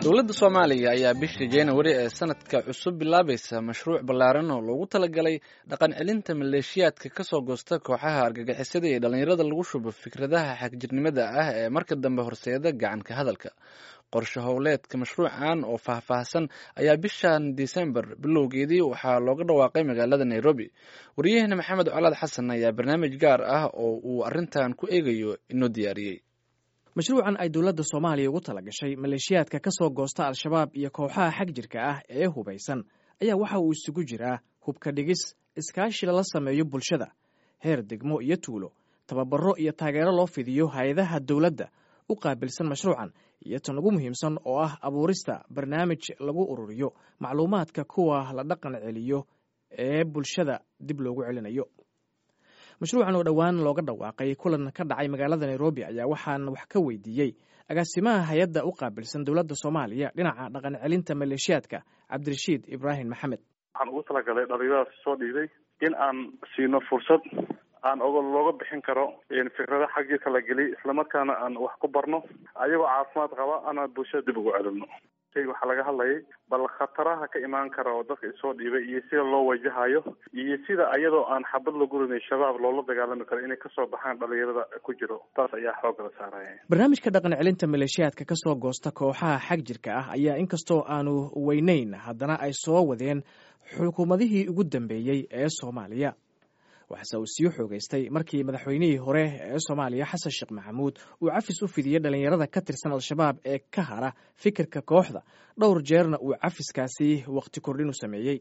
dowladda soomaaliya ayaa bishii januari ee sanadka cusub bilaabaysa mashruuc ballaaran oo loogu talagalay dhaqan celinta maleeshiyaadka ka soo goosta kooxaha argagixisada iyo dhallinyarada lagu shubo fikradaha xagjirnimada ah ee marka dambe horseeda gacanka hadalka qorshe howleedka mashruucan oo faahfaahsan ayaa bishan disembar bilowgeedii waxaa looga dhawaaqay magaalada nairobi wariyaheena maxamed colaad xasan ayaa barnaamij gaar ah oo uu arrintan ku eegayo inoo diyaariyey mashruucan ay dowladda soomaaliya ugu tala gashay maleeshiyaadka ka soo goosta al-shabaab iyo kooxaha xag jirka ah ee hubaysan ayaa waxa uu isugu jiraa hubka dhigis iskaashi lala sameeyo bulshada heer degmo iyo tuulo tababaro iyo taageero loo fidiyo hay-adaha dowladda u qaabilsan mashruucan iyo tan ugu muhiimsan oo ah abuurista barnaamij lagu ururiyo macluumaadka kuwa la dhaqan celiyo ee bulshada dib loogu celinayo mashruucan oo dhowaan looga dhawaaqay kulan ka dhacay magaalada nairobi ayaa waxaan wax ka weydiiyey agaasimaha hay-adda u qaabilsan dowladda soomaaliya dhinaca dhaqan celinta maleeshiyaadka cabdirashiid ibraahim maxamed waxaan ugu talagalay dhalinyaradaas soo dhiiday in aan siino fursad aan og looga bixin karo fikrada xaggiisa la geliy islamarkaana aan wax ku barno ayagoo caafimaad qaba ana bulshada dib ugu celino waxaa laga hadlayay bal khataraha ka imaan kara oo dadka isoo dhiibay iyo sida loo wajahayo iyo sida ayadoo aan xabad lagu rinay shabaab loola dagaalami karo inay kasoo baxaan dhalinyarada ku jiro taas ayaa xoogga la saaraya barnaamijka dhaqan celinta maleeshiyaadka ka soo goosta kooxaha xag jirka ah ayaa inkastoo aanu weyneyn haddana ay soo wadeen xukuumadihii ugu dambeeyey ee soomaaliya waxase uu sii xoogeystay markii madaxweynihii hore ee soomaaliya xasan sheekh maxamuud uu cafis u fidiyey dhallinyarada ka tirsan al-shabaab ee ka hara fikirka kooxda dhowr jeerna uu cafiskaasi wakhti kordhin u sameeyey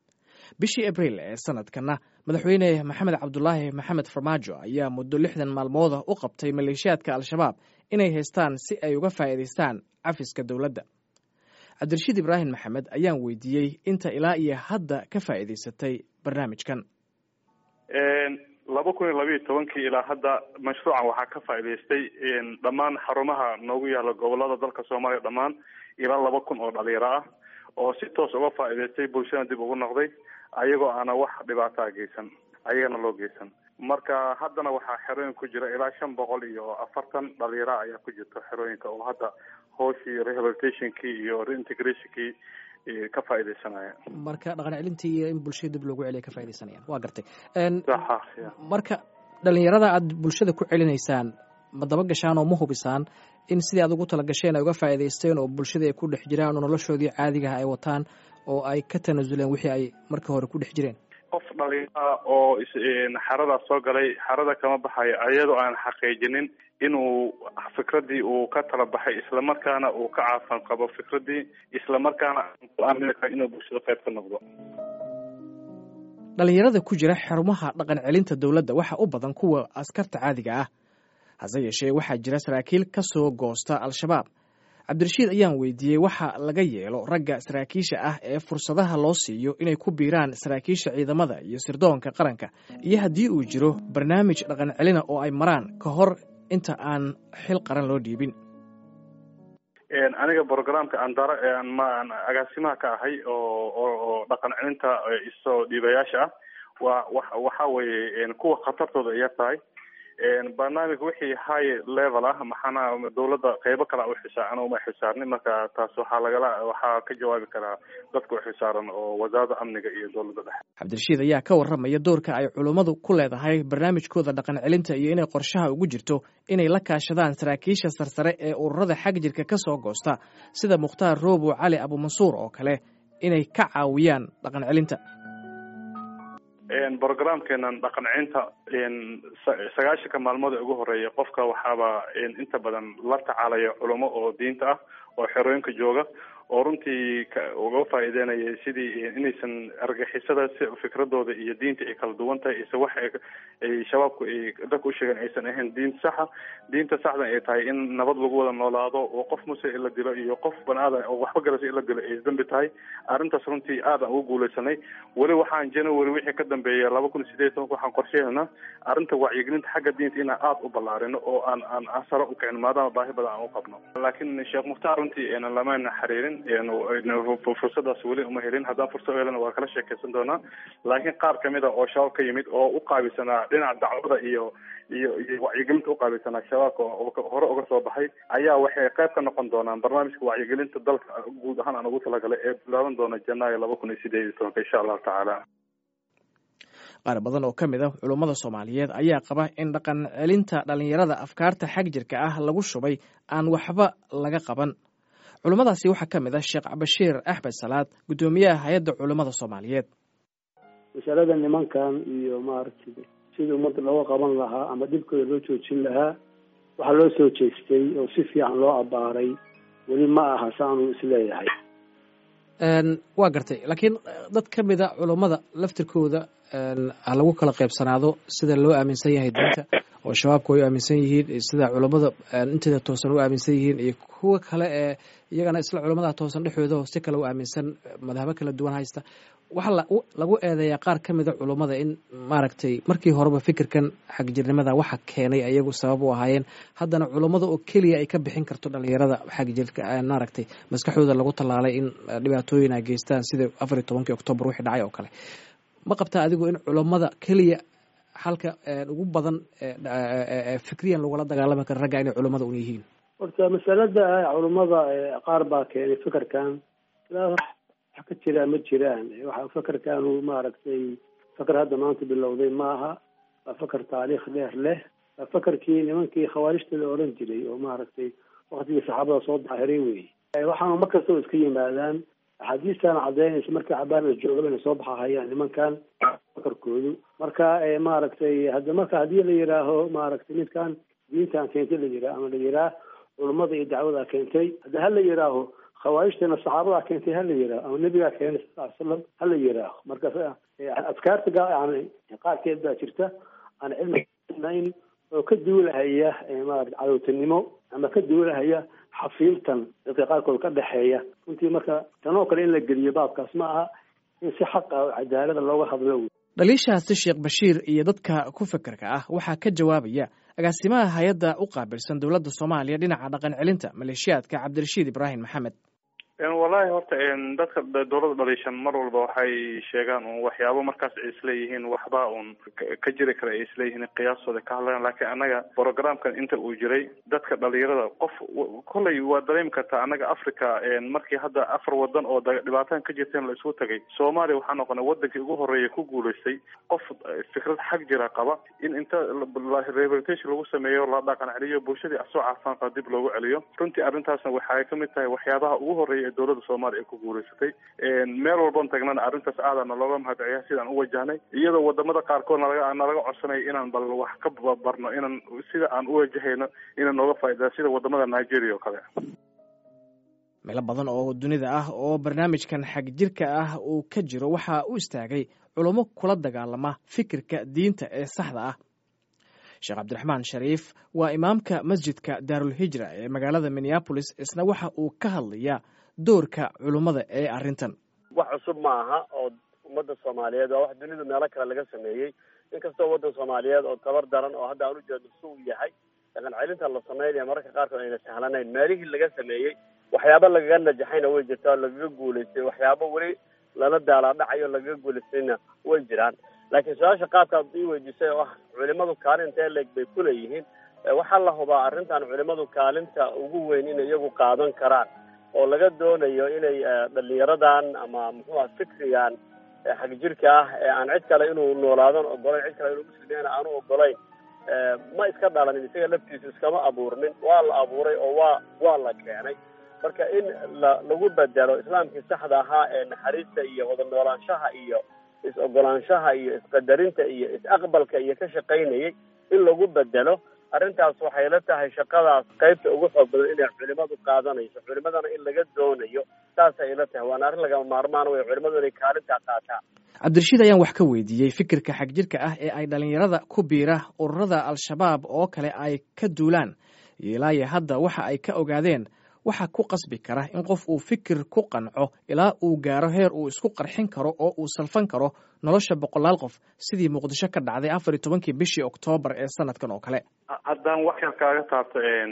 bishii abriil ee sanadkanna madaxweyne maxamed cabdulaahi maxamed farmaajo ayaa muddo lixdan maalmooda u qabtay maleeshiyaadka al-shabaab inay haystaan si ay uga faa'iidaystaan cafiska dowladda cabdirashiid ibraahim maxamed ayaan weydiiyey inta ilaa iyo hadda ka faa'iidaysatay barnaamijkan laba kun iyo labayo tobankii ilaa hadda mashruucan waxaa ka faa'idaystay dhammaan xarumaha noogu yaala gobolada dalka soomaaliya dhammaan ilaa laba kun oo dhalinyaro ah oo si toos uga faa'idaystay bulshada dib ugu noqday ayagoo aana wax dhibaataa geysan ayagana loo geysan marka haddana waxaa xerooyin ku jira ilaa shan boqol iyo afartan dhalinyaro ayaa ku jirta xerooyinka oo hadda hooshii rehabilitationkii iyo reintegrationkii ka faaidaysanaya marka dhaqan celintii iyo in bulshada dib loogu celiya ka faa'idaysanayaan waa gartay saxa marka dhalinyarada aad bulshada ku celinaysaan ma daba gashaan oo ma hubisaan in sidii aad ugu tala gasheen ay uga faa'idaysteen oo bulshada ay ku dhex jiraan oo noloshoodii caadigaha ay wataan oo ay ka tanaasuleen wixii ay markii hore ku dhex jireen qof dhalinyara oo xaradaas soo galay xarada kama baxayo iyadoo aan xaqiijinin inuu fikradii uu ka tala baxay islamarkaana uu ka caafan qabo fikradii islamarkaana ku aamini karo inuu bulshada qayb ka noqdo dhalinyarada ku jira xarumaha dhaqan celinta dowladda waxa u badan kuwa askarta caadiga ah hase yeeshee waxaa jira saraakiil ka soo goosta al-shabaab cabdirashiid ayaan weydiiyey waxa laga yeelo ragga saraakiisha ah ee fursadaha loo siiyo inay ku biiraan saraakiisha ciidamada iyo sirdoonka qaranka iyo haddii uu jiro barnaamij dhaqan celina oo ay maraan ka hor inta aan xil qaran loo dhiibin aniga programka andara maan agaasimaha ka ahay oo oo dhaqan celinta isoo dhiibayaasha ah waa wa waxa weeye kuwa khatartooda ay yar tahay barnaamij wixii high level ah maxaana dawladda qeybo kala uxisaa ana uma xisaarnin marka taas waxaa lagala waxaa ka jawaabi karaa dadka uxisaaran oo wasaaradda amniga iyo dowladda dhexe cabdirashiid ayaa ka warramaya doorka ay culummadu ku leedahay barnaamijkooda dhaqan celinta iyo inay qorshaha ugu jirto inay la kaashadaan saraakiisha sarsare ee ururada xag jirka ka soo goosta sida mukhtaar roobo cali abumansuur oo kale inay ka caawiyaan dhaqan celinta programkeenan dhaqan celinta sagaashanka maalmood ee ugu horeeya qofka waxaaba inta badan la tacaalaya culamo oo diinta ah oo xerooyinka jooga oo runtii uga faa'iideynaya sidii inaysan argixisada fikradooda iyo diinta ay kala duwan tahay ise wax ay shabaabku ay dadka u sheegeen aysan ahayn diin saxa diinta saxdan ay tahay in nabad lagu wada noolaado oo qof muse in la dilo iyo qof bani-aadan oo waxba garasa in la dilo ay dambi tahay arrintaas runtii aad aan ugu guuleysanay weli waxaan january wixii ka dambeeya laba kun iyo sideed tobanka waxaan qorsheynayna arrinta wacyigelinta xagga diinta inaan aada u ballaarino oo aan aan sare u kicin maadaama baahi badan aan u qabno laakiin sheekh mukhtaar runtii lamayna xiriirin fursadaas weli uma helin haddaan fursad helana waa kala sheekeysan doonaa laakiin qaar kamid a oo shabaab ka yimid oo u qaabilsanaa dhinaca dacwada iyo iyo iyo wacyigelinta uqaabilsanaa shabaabka hore uga soo baxay ayaa waxay qayb ka noqon doonaan barnaamijka wacyigelinta dalka guud ahaan aan ugu talagalay ee bilaaban doona janaayo laba kun iyo sideed iyo tobanka insha allahu tacaala qaar badan oo ka mid ah culummada soomaaliyeed ayaa qaba in dhaqan celinta dhallinyarada afkaarta xag jirka ah lagu shubay aan waxba laga qaban culummadaasi waxaa ka mid ah sheekh bashiir axmed salaad guddoomiyaha hay-adda culummada soomaaliyeed masalada nimankan iyo maaragtay sidii ummadda looga qaban lahaa ama dhibkooda loo joojin lahaa waxaa loo soo jeestay oo si fiican loo abbaaray weli ma aha saanuu isleeyahay waa gartay laakiin dad ka mid a culummada laftirkooda ha lagu kala qaybsanaado sida loo aaminsan yahay diinta oo shabaabku ay u aaminsan yihiin sida culummada inteeda toosan u aaminsan yihiin iyo kuwa kale ee iyagana isla culummada toosan dhexdooda oo si kale u aaminsan madhabo kala duwan haysta waxaa lagu eedeeyaa qaar ka mida culummada in maaragtay markii horeba fikirkan xagjirnimada waxa keenay ayagu sabab u ahaayeen haddana culummada oo keliya ay ka bixin karto dhalinyarada xagjirka maaragtay maskaxdooda lagu tallaalay in dhibaatooyin ay geystaan sida afar iyo tobankii oktoobar wixii dhacay oo kale ma qabtaa adigu in culummada keliya halka ugu badan fikriyan lagula dagaalami karo ragga inay culummada un yihiin horta masalada culummada qaar baa keenay fikirkan wax ka jiraa ma jiraan waxa fakerkanu maaragtay faker hadda maanta bilowday maaha waa faker taariikh dheer leh waa fakerkii nimankii khawaarijta la oran jiray oo maaragtay waktigii saxaabada soo daahiray wey waxaanu mar kastaba iska yimaadaan axaadiistan cadaynaysa markii cabaan la joogaba inay soo baxahayaan nimankan fakarkoodu marka maaragtay hadda marka haddii la yidhaaho maaragtay midkan diintan keentay la yidhaah ama la yidhaah culummada iyo dacwada keentay hadda ha la yidhaaho khawaarijtana saxaabadaa keentay hala yidhaaho ama nebigaa keenay sal ly slam hala yidhaaho marka adkaarta yani qaarkeed baa jirta aan cilminayn oo ka duulahaya maarata cadowtanimo ama ka duulahaya xafiiltan dadka qaarkood ka dhexeeya runtii marka tanoo kale in la geliyo baabkaas ma aha in si xaqa oo cadaalada looga hadlo dhaliishaasi sheekh bashiir iyo dadka ku fekerka ah waxaa ka jawaabaya agaasimaha hay-adda u qaabilsan dowladda soomaaliya dhinaca dhaqan celinta maleeshiyaadka cabdirashiid ibraahim maxamed wallahi horta dadka dowladda dhaliishan mar walba waxay sheegaan un waxyaabo markaas ay isleeyihiin waxba un ka jiri kara ay isleeyihiin qiyaastooda ka hadlayaan laakiin annaga programkan inta uu jiray dadka dhalinyarada qof kollay waa dareemi kartaa annaga africa markii hadda afar wadan oo dhibaatan ka jirteen la isugu tagay soomaaliya waxaa noqonay wadankii ugu horeeya ku guulaystay qof fikrad xag jira qaba in inta rehabilitation lagu sameeyo la dhaqan celiyo bulshadii asoo caafaan qaba dib loogu celiyo runtii arrintaasna waxay kamid tahay waxyaabaha ugu horeeya dowladda soomaaliya ay ku guulaysatay meel walban tagnana arrintaas aadana looga mahadceliya sidaan u wajahnay iyadoo wadamada qaarkood nalaga nalaga codsanaya inaan bal wax ka barno inaan sida aan u wajahayno inaan nooga faa'idaa sida wadamada nigeria oo kale meelo badan oo dunida ah oo barnaamijkan xag jirka ah uu ka jiro waxaa u istaagay culummo kula dagaalama fikirka diinta ee saxda ah sheekh cabdiraxmaan shariif waa imaamka masjidka daarulhijra ee magaalada minneabolis isna waxa uu ka hadlayaa doorka culummada ee arrintan wax cusub ma aha oo ummadda soomaaliyeed waa wax dunidu meelo kale laga sameeyey inkastoo waddan soomaaliyeed oo tabar daran oo hadda aan u jeedno si uu yahay dhaqan celinta la sameynaya mararka qaarkood ayna sahlanayn meelihii laga sameeyey waxyaabo lagaga najaxayna way jirtaa oo lagaga guulaystay waxyaabo weli lala daalaadhacayo lagaga guulaystayna way jiraan laakiin su-aasha qaabkaad ii weydiisay oo ah culimadu kaalintee leeg bay kuleeyihiin waxaa la hubaa arrintan culimadu kaalinta ugu weyn inay iyagu qaadan karaan oo laga doonayo inay dhalinyaradan ama muxuuha fikrigan xagjirka ah ee aan cid kale inuu noolaadan ogolayn cid kale inuu muslimiyana aanu ogolayn ma iska dhalanin isaga laftiisu iskama abuurnin waa la abuuray oo waa waa la keenay marka in la lagu bedelo islaamkii saxda ahaa ee naxariista iyo wada noolaanshaha iyo is-ogolaanshaha iyo isqadarinta iyo is-aqbalka iyo ka shaqaynayay in lagu bedelo arrintaas waxay la tahay shaqadaas qaybta ugu xoog badan inay culimadu qaadanayso culimadana in laga doonayo saasay la tahay waana arrin lagama maarmaan wey culimadu inay kaalintaa qaataan cabdirashiid ayaan wax ka weydiiyey fikirka xagjirka ah ee ay dhalinyarada ku biira ururada al-shabaab oo kale ay ka duulaan iyo ilaayo hadda waxa ay ka ogaadeen waxaa ku qasbi kara in qof uu fikir ku qanco ilaa uu gaaro heer uu isku qarxin karo oo uu salfan karo nolosha boqolaal qof sidii muqdisho ka dhacday afar iyo tobankii bishii oktoobar ee sanadkan oo kale haddaan wax yar kaaga taabto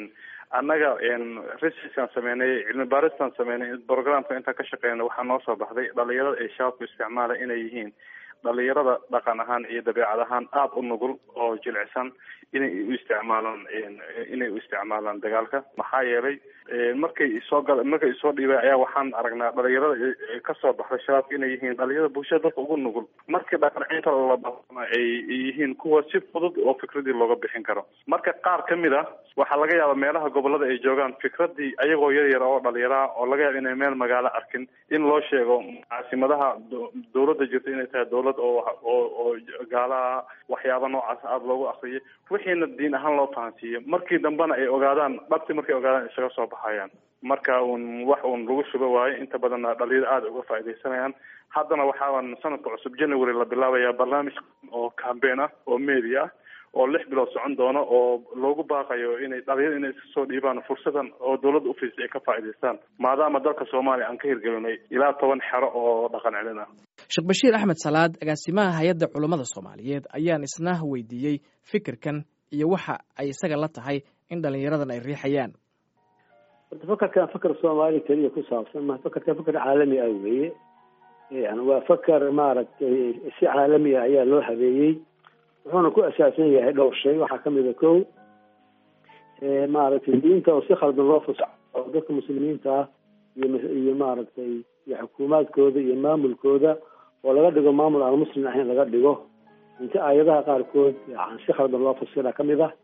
annaga researchkan sameynay cilmi baaristan sameynay programka intaan ka shaqeynay waxaa noo soo baxday dhalinyarada ay shabaabku isticmaala inay yihiin dhalinyarada dhaqan ahaan iyo dabeecad ahaan aada u nugul oo jilicsan inay u isticmaalaan inay u isticmaalaan dagaalka maxaa yeelay markay isoo gal markay isoo dhiibay ayaa waxaan aragnaa dhalinyarada kasoo baxday shabaabka inay yihiin dhalinyarada bulshada dadka ugu nugul markii dhaqancinta labana ay yihiin kuwa si fudud oo fikradii looga bixin karo marka qaar kamid a waxaa laga yaaba meelaha gobolada ay joogaan fikradii ayagoo yar yar oo dhalinyaraha oo laga yaaba inay meel magaalo arkin in loo sheego caasimadaha dawladda jirta inay tahay dawlad oo oo oo gaalaha waxyaaba noocaas aada loogu akriyo wixiina diin ahaan loo fahansiiyo markii dambena ay ogaadaan dhabti markay ogaadaan isaga soo baxayaan marka uun wax uun lagu shubo waayo inta badanna dhalinyaro aada uga faaidaysanayaan haddana waxaaban sanadka cusub january la bilaabaya barnaamij oo cambaign ah oo media ah oo lix bilood socon doono oo loogu baaqayo inay dhalinyaro inay iska soo dhiibaan fursadan oo dawladda ufiisay ay ka faa'idaystaan maadaama dalka soomaaliya aan ka hirgelinay ilaa toban xero oo dhaqan celin ah sheekh bashiir axmed salaad agaasimaha hay-adda culummada soomaaliyeed ayaan isna weydiiyey fikirkan iyo waxa ay isaga la tahay in dhalinyaradan ay riixayaan horta fakarkan fakar soomaaliya keliya ku saabsan ma fakarkan fakar caalami ah weeye yani waa fakar maaragtay si caalami ah ayaa loo habeeyey wuxuuna ku asaasan yahay dhowr shay waxaa kamid a ko maaragtay diinta oo si khaldan loo fasaxo oo dadka muslimiinta ah iyo iyo maaragtay iyo xukuumaadkooda iyo maamulkooda oo laga dhigo maamul aan muslim ahayn laga dhigo inta aayadaha qaarkood si khaldan loo fasira kamid ah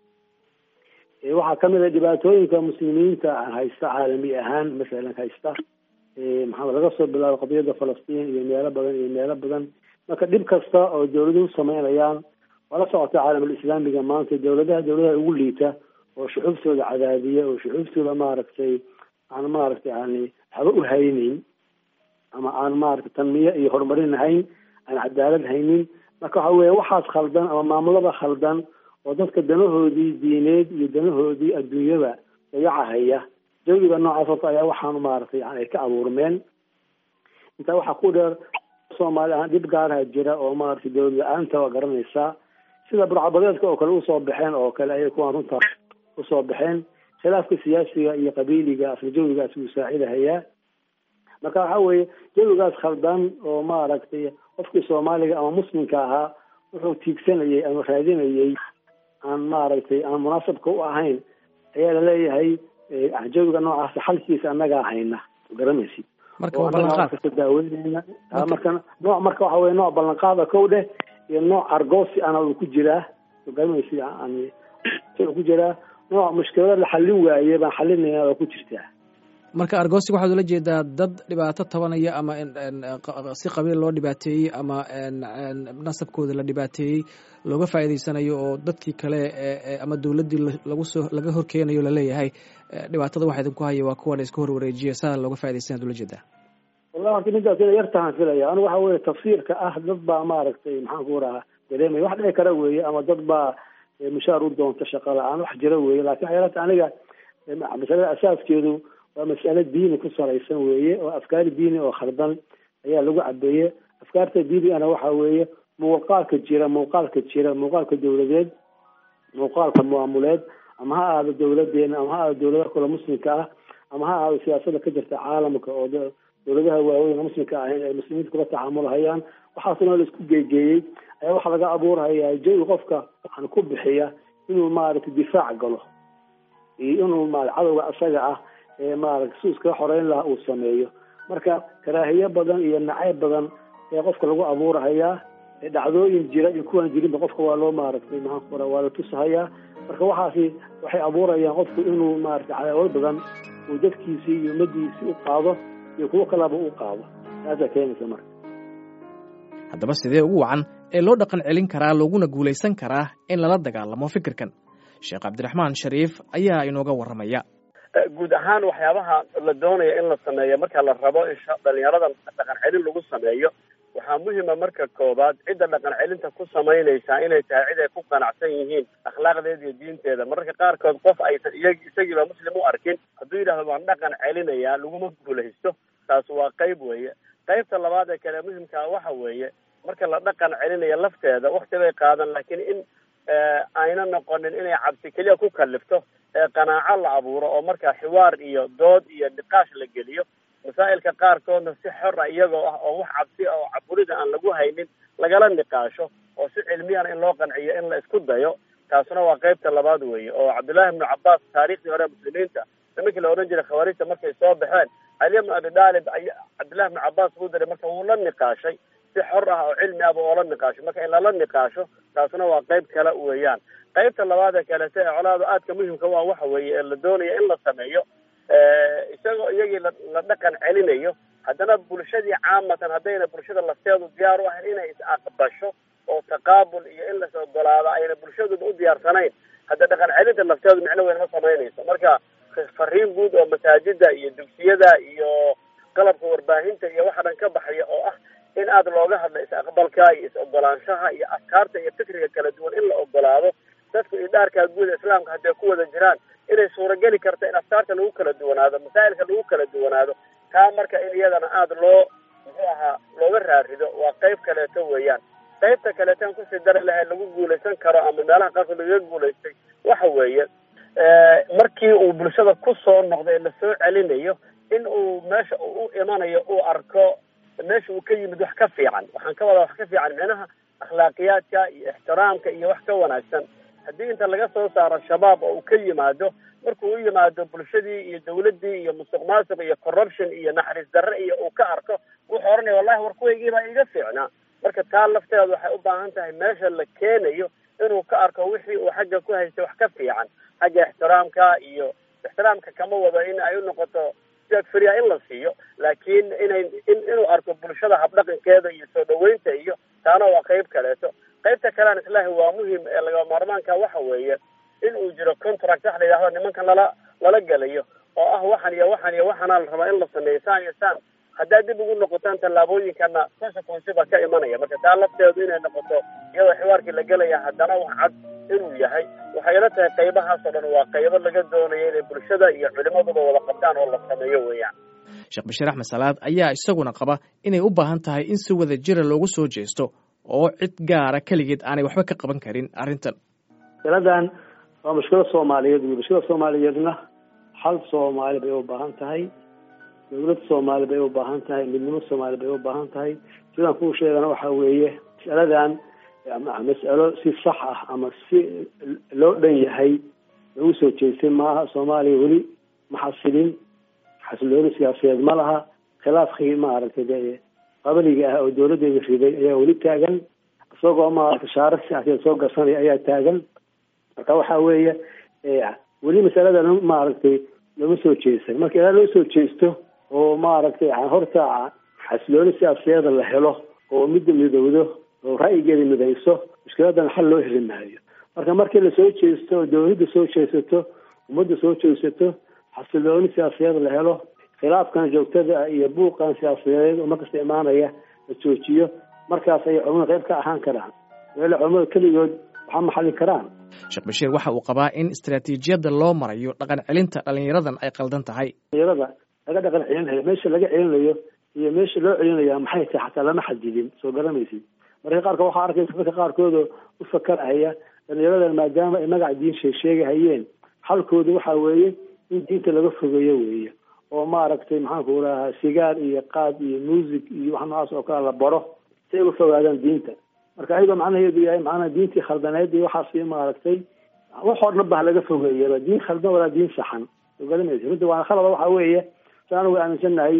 waxaa kamid a dhibaatooyinka muslimiinta haysta caalami ahaan masalan haysta maxaa laga soo bilaabo qadiyada falastiin iyo meelo badan iyo meelo badan marka dhib kasta oo dawladuhu sameynayaan waa la socota caalamul islaamiga maanta dawladaha dawladaha ugu liita oo shuxuuftooda cadaadiya oo shuxuuftooda maaragtay aan maaragtay yani waxba u haynin ama aan maaragtay tanmiye iyo horumarin hayn aan cadaalad haynin marka waxa weya waxaas khaldan ama maamulada khaldan oo dadka danahoodii diineed iyo danahoodii adduunyada dayacahaya jawiga noocaas horta ayaa waxaan maaragtay yani ay ka abuurmeen intaa waxaa ku dheer soomaali ahaan dhib gaaraha jira oo maaragtay dawlad la-aanta waa garanaysaa sida burcabadeedka oo kale usoo baxeen oo kale ayay kuwaan runtaa usoo baxeen khilaafka siyaasiga iyo qabiiliga asla jawigaas wuu saacidahayaa marka waxa weeye jawigaas khaldan oo maaragtay qofkii soomaaliga ama muslimka ahaa wuxuu tiigsanayay ama raadinayay aan maaragtay aan munaasabka u ahayn ayaa laleeyahay jawiga noocaas xalkiisa annagaa hayna garanaysid marka waa ballanqaad daaweyneyna marka nooc marka waxa weye nooc ballanqaada kow dheh iyo nooc argoosi ana uu ku jiraa garanaysid yani ku jiraa nooc mushkilada la xallin waaye baan xalinayna oo ku jirtaa marka argosig waxaad ula jeedaa dad dhibaato tabanaya ama si qabiil loo dhibaateeyey ama nasabkooda la dhibaateeyey looga faa'iidaysanayo oo dadkii kale ama dowladdii lagu soo laga horkeenayo laleeyahay dhibaatada waxa idinku haya waa kuwan iska hor wareejiya saa looga faa'idaysanaad ula jeedaa wallahi horta midaas ina yartahaan filaya anigu waxa weye tafsiirka ah dad baa maaragtay maxaan ku rahaa dareemaya wax dhici kara weeye ama dad baa mushaar u doonta shaqa la-aan wax jira weeye lakin waxyaalata aniga masalada asaaskeedu waa mas'ale diini ku salaysan weeye oo afkaar diini oo khaldan ayaa lagu cabeeye afkaarta diinigana waxa weeye muuqaalka jira muuqaalka jira muuqaalka dawladeed muuqaalka maamuleed ama ha ahaado dawladeena ama ha ahaado dawladaha kale muslimka ah ama ha ahaado siyaasada ka jirta caalamka oo dawladaha waaweyn muslimka ahayn ay muslimiinta kula tacaamulhayaan waxaasna la isku geegeeyey ayaa waxaa laga abuurhayaa jawi qofka waxaan ku bixiya inuu maaragtay difaac galo iyo inuu ma cadowga isaga ah ee maaragtay su iskaga xoreyn lahaa uu sameeyo marka karaahiye badan iyo nacayb badan ee qofka lagu abuurhayaa dhacdooyin jira iyo kuwaan jirinba qofka waa loo maaragtay maxaan ku waa la tusahayaa marka waxaasi waxay abuurayaan qofku inuu maaragtay cadaawad badan uu dadkiisii iyo ummadiisii u qaado iyo kuwo kalaba u qaado taasaa keenaysa marka haddaba sidee ugu wacan ee loo dhaqan celin karaa looguna guulaysan karaa in lala dagaalamo fikirkan sheekh cabdiraxmaan shariif ayaa inooga warramaya guud ahaan waxyaabaha la doonaya in la sameeyo marka la rabo in dhalinyarada dhaqan celin lagu sameeyo waxaa muhima marka koobaad cidda dhaqan celinta ku samaynaysaa inay tahay cid ay ku qanacsan yihiin akhlaaqdeeda iyo diinteeda mararka qaarkood qof aysan iyag isagiiba muslim u arkin hadduu yidhahdo waan dhaqan celinayaa laguma guulaysto taas waa qayb weeye qaybta labaad ee kale muhimkaa waxa weeye marka la dhaqan celinayo lafteeda wakti bay qaadan laakiin in ayna noqonin inay cabsi keliya ku kalifto qanaaco la abuuro oo markaa xiwaar iyo dood iyo niqaash la geliyo masaa'ilka qaarkoodna si xor a iyagoo ah oo wax cabsi ah oo caburida aan lagu haynin lagala niqaasho oo si cilmiyana in loo qanciyo in la isku dayo taasuna waa qeybta labaad weeye oo cabdullaahi ibnu cabbaas taariikhdii hore muslimiinta nimankii la odhan jiray khawaarijta markay soo baxeen cali ibnu abi daalib ay cabdullahi ibnu cabbaas buu diray marka wuu la niqaashay si xor ah oo cilmi ahba oo la niqaasho marka in lala niqaasho taasuna waa qeyb kale weeyaan qeybta labaad ee kalete ee colaada aadka muhimka waa waxa weeye ee la doonaya in la sameeyo isagoo iyagii la la dhaqan celinayo haddana bulshadii caamatan haddayna bulshada lafteedu diyaar u ahayn inay is aqbasho oo taqaabul iyo in las ogolaado ayna bulshaduba u diyaarsanayn hadda dhaqan celinta lafteedu micno weyn ma samaynayso marka fariin guud oo masaajida iyo dugsiyada iyo qalabka warbaahinta iyo waxa dhan ka baxaya oo ah in aada looga hadlo is-aqbalka iyo is-ogolaanshaha iyo afkaarta iyo fikriga kala duwan in la ogolaado dadku idhaarkaa guud islaamka hadday ku wada jiraan inay suurageli karta in afkaarta lagu kala duwanaado masaa'ilka lagu kala duwanaado taa marka in iyadana aada loo muxuu ahaa looga raarido waa qeyb kaleeto weeyaan qaybta kaleetan kusii dari lahay lagu guulaysan karo ama meelaha qaarkood lagaga guulaystay waxa weeye markii uu bulshada ku soo noqday lasoo celinayo in uu meesha uu u imanayo uu arko meesha uu ka yimid wax ka fiican waxaan ka wadaa wax ka fiican micnaha akhlaaqiyaadka iyo ixtiraamka iyo wax ka wanaagsan haddii inta laga soo saaro shabaab oo uu ka yimaado markuu u yimaado bulshadii iyo dawladdii iyo musuq maasuq iyo corruption iyo naxariis darre iyo uu ka arko wuxuu oranaya wallahi war kuwaygiibaa iga fiicnaa marka taa lafteeda waxay u baahan tahay meesha la keenayo inuu ka arko wixii uu xagga ku haystay wax ka fiican xagga ixtiraamka iyo ixtiraamka kama wado in ay u noqoto frya in la siiyo laakiin inay in inuu arko bulshada habdhaqankeeda iyo soo dhaweynta iyo taana waa qeyb kaleeto qeybta kalean islaahi waa muhim ee laga maarmaanka waxa weeye in uu jiro contract wax la yidhahdo nimankan lala lala gelayo oo ah waxan iyo waxan iyo waxaana la rabaa in la sameeyo saan iyo saan haddaad dib ugu noqotaan tallaabooyinkana consequence baa ka imanaya marka taa lafteedu inay noqoto iyadoo xiwaarkii la gelaya haddana wax cad inuu yahay waxay ila tahay qaybahaasoo dhan waa qaybo laga doonayo inay bulshada iyo culimaduba wada qabtaan oo la sameeyo weeyaan sheekh bashiir axmed salaad ayaa isaguna qaba inay u baahan tahay in si wada jira loogu soo jeesto oo cid gaara keligeed aanay waxba ka qaban karin arrintan masaladan waa mushkilad soomaaliyeed wey mushkilada soomaaliyeedna hal soomaali bay u baahan tahay dawlad soomaali bay u baahan tahay midnimo soomaali bay u baahan tahay sidaan kuu sheegana waxa weeye masaladan mas'alo si sax ah ama si loo dhan yahay lagu soo jeestay maaha soomaaliya weli ma xasilin xasilooni siyaasadeed ma laha khilaafkii maaragtay de qabaliga ah oo dawladeeda riday ayaa weli taagan isagoo maaragtay shaaro siyaasadeed soo garsanaya ayaa taagan marka waxa weeye weli masalada maaragtay looma soo jeestan marka ilaa loo soo jeesto oo maaragtay horta xasilooni siyaasadeeda la helo oo midda midowdo oo ra'yigeeda midayso mushkiladan xal loo heli maayo marka markii lasoo jeesto oo dawladda soo jeesato ummadda soo jeesato xasilooni siyaasadeed la helo khilaafkan joogtada iyo buuqan siyaasadeed oo markasta imaanaya la joojiyo markaas ayay culamada qayb ka ahaan karaan meela culamada keligood waxaa maxalin karaan sheekh bashiir waxa uu qabaa in istaraatiijiyadda loo marayo dhaqan celinta dhalinyaradan ay qaldan tahay dhalinyarada laga dhaqan celinayo meesha laga celinayo iyo meesha loo celinaya maxay tahay xataa lama xadidin soo garamaysid marka qaarkood waxaa arkaysa dadka qaarkoodoo u fakarahaya dhalinyaradan maadaama ay magaca diin sheegsheegahayeen xalkooda waxa weeye in diinta laga fogeeyo weeye oo maaragtay maxaanku rahaa sigaar iyo qaad iyo music iyo wax noocaas oo kale la baro si ay uga fogaadaan diinta marka ayagoo macnaheedu yahay macnaha diintii khaldaneed iyo waxaas maaragtay waxoo dhan ba laga fogeeyaba diin khaldan walaa diin saxan soo garamaysa runta waana khalada waxa weeye si anugu aaminsannahay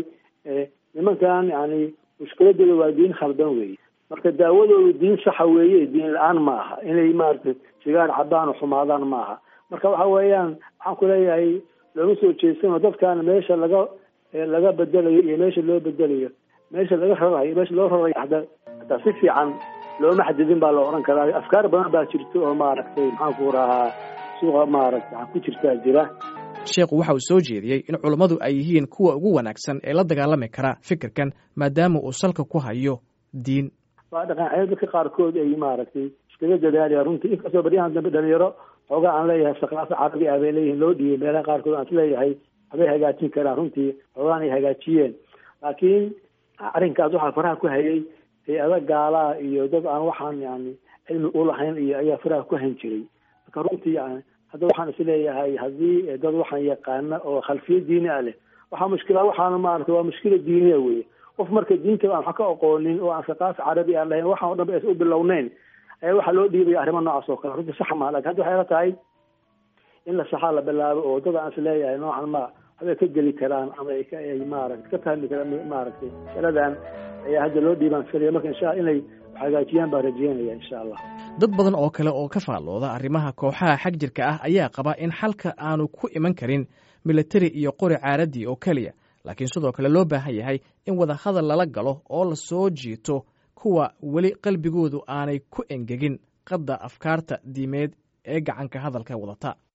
nimankan yani mushkiladooda waa diin khaldan weeye marka daawadoodu diin saxa weeye diin la-aan ma aha inay maaragtay sigaar cabaan oo xumaadaan ma aha marka waxa weeyaan waxaan ku leeyahay looma soo jeesano dadkan meesha laga laga bedelayo iyo meesha loo bedelayo meesha laga rarayo meesha loo rarayo hataa hataa si fiican looma xadidin baa la oran karaa afkaar badan baa jirta oo maaragtay maxaanku rahaa suuqa maaragtay ku jirtaa jira sheekhu waxa uu soo jeediyey in culummadu ay yihiin kuwa ugu wanaagsan ee la dagaalami kara fikirkan maadaama uu salka ku hayo diin waa dhaqan dadka qaarkood ay maaragtay iskaga dadaalaya runtii inkastoo baryahan dambe dhalinyaro xoogaa aan leeyahay saqaafa carabi ah bay leeyihin loo dhiibay meelaha qaarkood aan isleeyahay waxbay hagaajin karaan runtii xoogaan ay hagaajiyeen laakiin arrinkaas waxaa faraha ku hayay hay-ada gaalaa iyo dad aan waxaan yani cilmi ulahayn iyo ayaa faraha ku hayn jiray marka runtii yani hadda waxaan isleeyahay haddii dad waxaan yaqaana oo khalfiya diini ah leh waxaa mushkila waxaana maarata waa mushkila diiniya weye qof marka diinta aan wax ka aqoonin oo aan saqaaf carabi aan lahayn waxaan o dhan ba aysan u bilowneyn ayaa waxaa loo dhiibaya arrimo noocaas oo kale runtii sax maa lakin hadda waxay la tahay in la saxaa la bilaabo oo dad aan isleeyahay noocan ma waxbay ka geli karaan ama ay ka maarata ka fahmi karaan maaragtay masaladan ayaa hadda loo dhiibaan filaya marka insha inay hagaajiyaan baan rajeynaya insha allah dad badan oo kale oo ka faallooda arrimaha kooxaha xag jirka ah ayaa qaba in xalka aanu ku iman karin militari iyo qori caaradii oo keliya laakiin sidoo kale loo baahan yahay in wadahadal lala galo oo la soo jiito kuwa weli qalbigoodu aanay ku engegin qadda afkaarta diimeed ee gacanka hadalka wadata